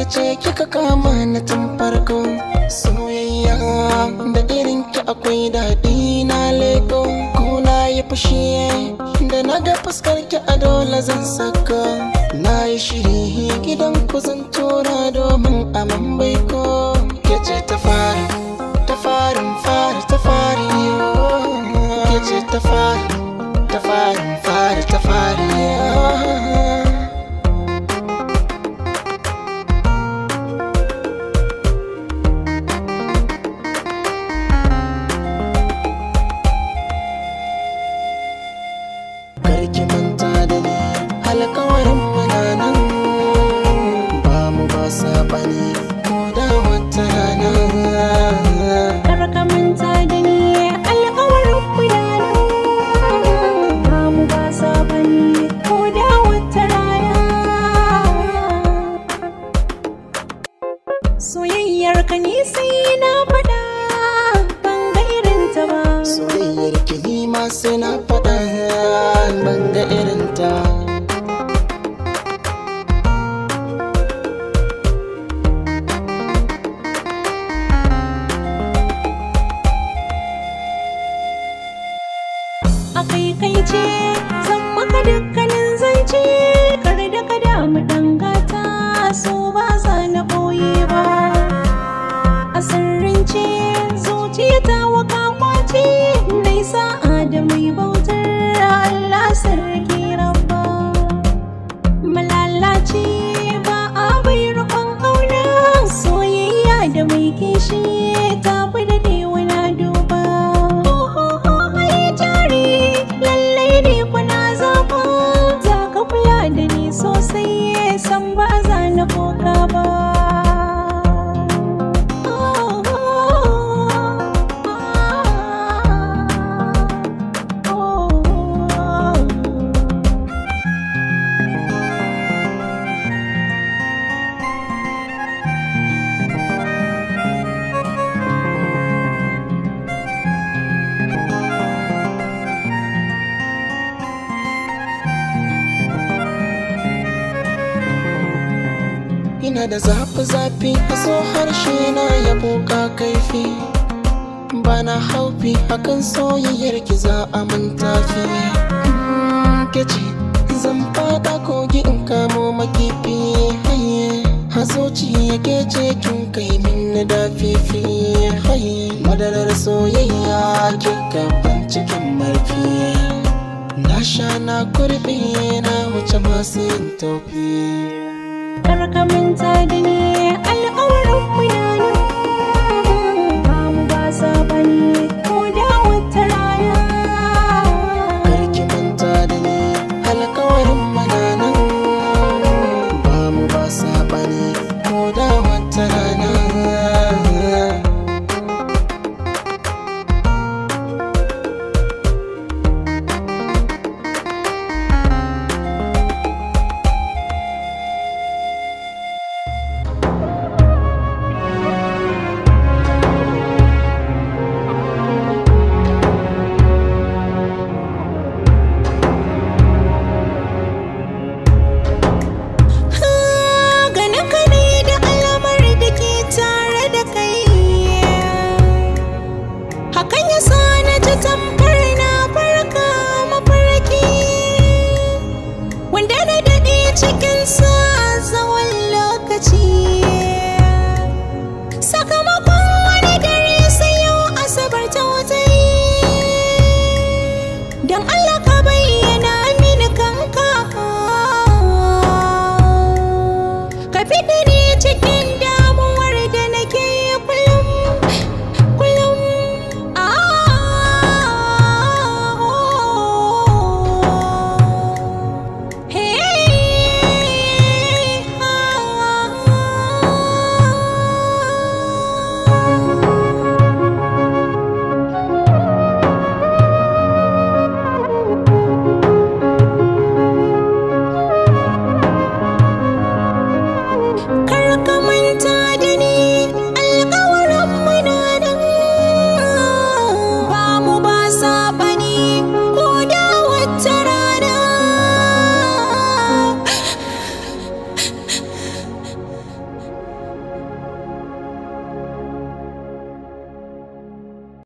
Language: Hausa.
ce kika kama na tun farko soyayya da irin ki akwai daɗi na leko ko na yi fushi da na ga fuskar ki a dole zan saka na yi shiri gidan ku zan tura domin aman baiko ke ce ta fari ta farin fari ta fari ke ce ta fari ta farin fari ta fari karki manta da ni alkawarin muna nan ba mu ba sabani ko da wata rana Kar ka manta da ni alƙawarin gudanar ba mu ba sabani ko da wata rana soyayyar ka ni sai na faɗa ban ga irin ta ba soyayyar ki ni ma sai na faɗa ban ga irin ta a kai kai ce zan maka dukkanin zance kar da ka damu dangata so ba za na ɓoye ba a sirrince zuciya ta waka kwace nai sa'a da mai bautar Allah sarki rabba malalaci ba a bai rukun ƙauna soyayya da mai kishi ta fi daɗewa na duba ai jari lallai ne kuna zaɓa za ka kula da ni sosai san ba za na koka ba ina da zafi-zafi a so harshe na ya buka kaifi bana haufi akan soyayyar ki za a manta fi ke ce zan fada kogi in kamo makifi haye hazoci yake ce kin kai min da fifi haye madarar soyayya kin gaban cikin marfi na sha na kurbi na wuce masu yin taufi Kar ka manta da ni alƙawarin mu na